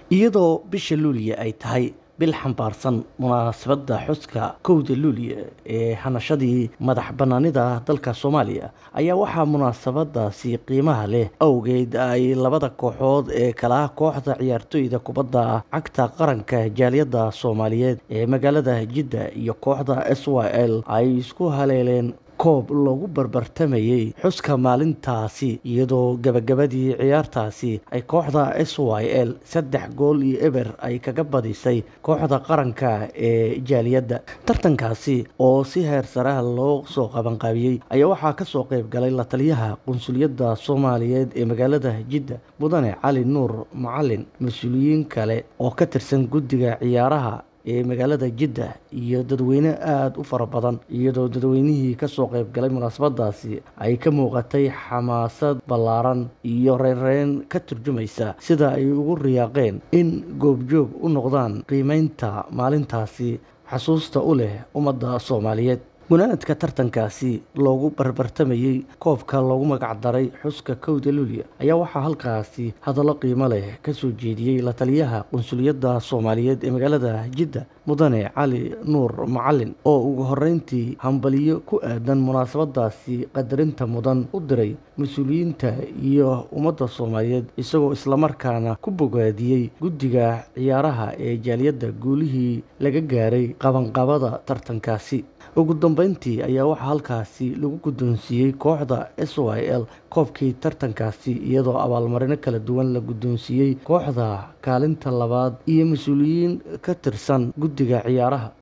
iyadoo bisha luuliya ay tahay bil xambaarsan munaasabadda xuska kowda luuliya ee hanashadii madax bannaanida dalka soomaaliya ayaa waxaa munaasabadaasi qiimaha leh awgeed ay labada kooxood ee kala kooxda ciyaartoyda kubadda cagta qaranka jaaliyadda soomaaliyeed ee magaalada jidda iyo kooxda s y l ay isku haleeleen koob loogu barbartamayey xuska maalintaasi iyadoo gabagabadii ciyaartaasi ay kooxda s y l saddex gool iyo eber ay kaga badisay kooxda qaranka ee jaaliyadda tartankaasi oo si heer saraha loo soo qabanqaabiyey ayaa waxaa kasoo qeyb galay la taliyaha qunsuliyadda soomaaliyeed ee magaalada jidda mudane cali nuur macalin mas-uuliyiin kale oo ka tirsan guddiga ciyaaraha ee magaalada jidda iyo dadweyne aada u fara badan iyadoo dadweynihii kasoo qeyb galay munaasabadaasi ay ka muuqatay xamaasad ballaaran iyo reynreyn ka turjumaysa sida ay ugu riyaaqeen in goobjoog u noqdaan qiimeynta maalintaasi xasuusta u leh ummadda soomaaliyeed gunaanadka tartankaasi loogu barbartamayey koobka loogu magacdaray xuska kowda luuliya ayaa waxaa halkaasi hadallo qiimo leh kasoo jeediyey la taliyaha qunsuliyadda soomaaliyeed ee magaalada jidda mudane cali nuur macalin oo ugu horeyntii hambaliyo ku aadan munaasabadaasi qadarinta mudan u diray mas-uuliyiinta iyo ummadda soomaaliyeed isagoo islamarkaana ku bogaadiyey guddiga ciyaaraha ee jaaliyadda guulihii laga gaaray qabanqabada tartankaasi ugu dambeyntii ayaa waxaa halkaasi lagu guddoonsiiyey kooxda s y l koobkii tartankaasi iyadoo abaalmarino kala duwan la guddoonsiiyey kooxda kaalinta labaad iyo mas-uuliyiin ka tirsan guddiga ciyaaraha